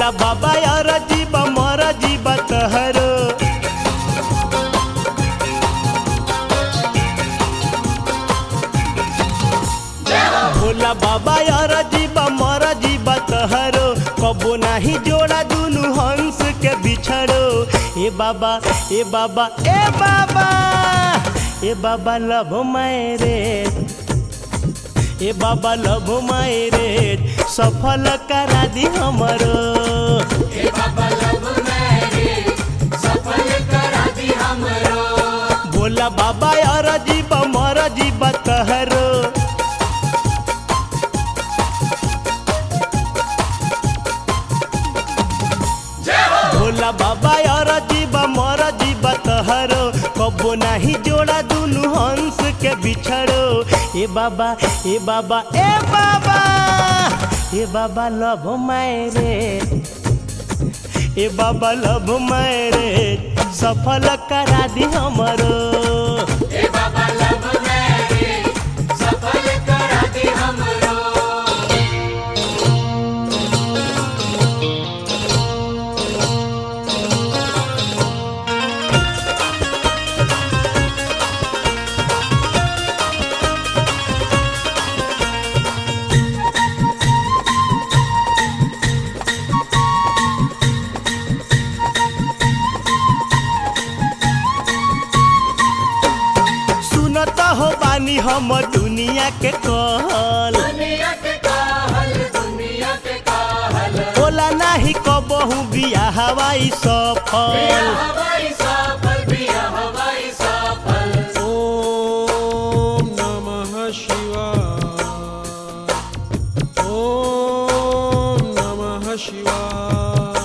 भोला बाबा यार जीवा मर जीवा तहरो भोला बाबा यार जीवा मर जीवा तहरो कबो नाही जोड़ा दुनु हंस के बिछड़ो ए बाबा ए बाबा ए बाबा ए बाबा लव मेरे ए बाबा लव मेरे सफल करा दी हमरो हे बाबा लव मैरिज सफल करा दी हमरो भोला बाबा यार जीवा मर जीवा तहरो जय हो भोला बाबा यार जीवा मर जीवा तहरो कबो नाही जोड़ा दुनु हंस के बिछड़ो ए बाबा ए बाबा ए बाबा ए बाबा लव मेरे ए बाबा लव मेरे सफल करा दी हमरो हे बाबा लव मैरिज सफल करा दी हमरो सुनत हो बानी हम दुनिया के कहल दुनिया के काहल दुनिया के काहल बोला नाही कबहू बिया हवाई सफल बिया हवाई सफल बिया हवाई सफल ॐ नमः शिवाय ॐ नमः शिवाय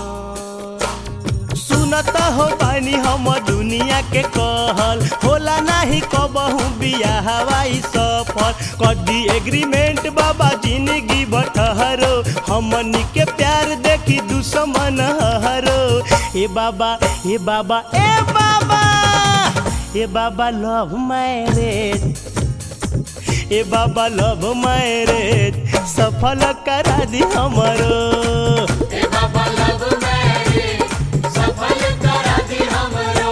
सुनत हो बानी हम दुनिया के कहल होला नाही कबहू बिया हवाई सफल कदी एग्रीमेंट बाबा जिंदगी बटहरो हमनी के प्यार देखी दुश्मन हरो ए बाबा ए बाबा ए बाबा ए बाबा लव मैरेज ए बाबा लव मैरेज सफल करा दी हमरो हे बाबा लव मैरिज सफल करा दी हमरो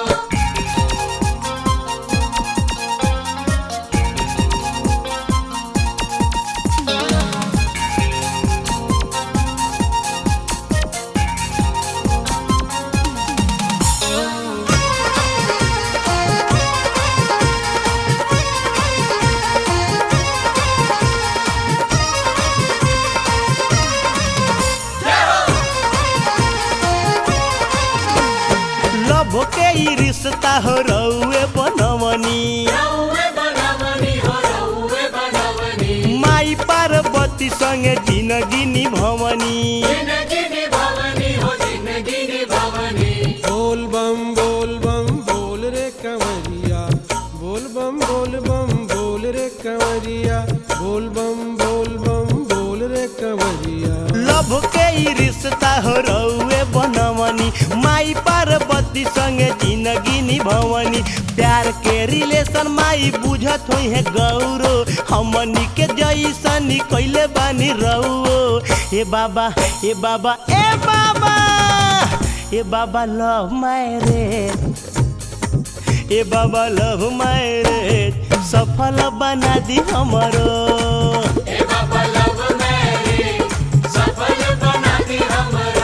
लभ के ई रिश्ता हो रउए बनवनी रउए बनवनी हो रउए बनवनी माई पार्वती संगे जिंदगी निभवनी जिंदगी निभावनी हो जिंदगी निभावनी बोल बम बोल बम बोल रे कंवरिया बोल बम बोल बम बोल रे कंवरिया बोल बम बोल बम बोल रे कंवरिया लभ के ई रिश्ता हो रउए बनवनी माई पार्वती संगे जिंदगी निभवनी प्यार के रिलेशन माई बुझत होई है गौरो हमनी के जैसनी कैले बानी रउओ ए बाबा ए बाबा ए बाबा ए बाबा लव मैरेज ए बाबा लव मैरेज सफल बना दी हमरो हे बाबा लव मैरिज सफल बना दी हमरो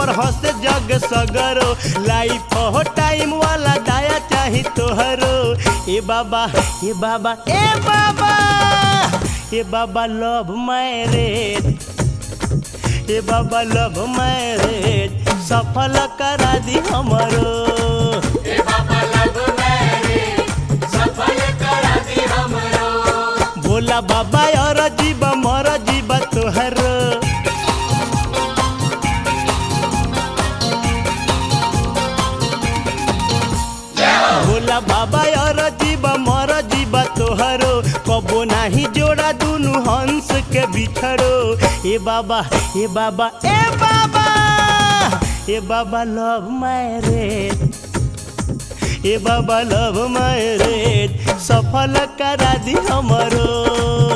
पर हंसे जग सगरो लाइफ हो टाइम वाला दाया चाही तोहरो ए बाबा ए बाबा ए बाबा ए बाबा लव मैरेज ए बाबा लव मैरेज सफल करा दी हमरो हे बाबा लब मैरिज सफल करा दी हमरो भोला बाबा और जीव मर जीव तोहर भोला बाबा और जीव मर जीव तोहरो कबो नाही जोड़ा दुनु हंस के बिछड़ो ए बाबा ए बाबा ए बाबा ए बाबा लव मैरेज ए बाबा लव मैरेज सफल करा दी हमरो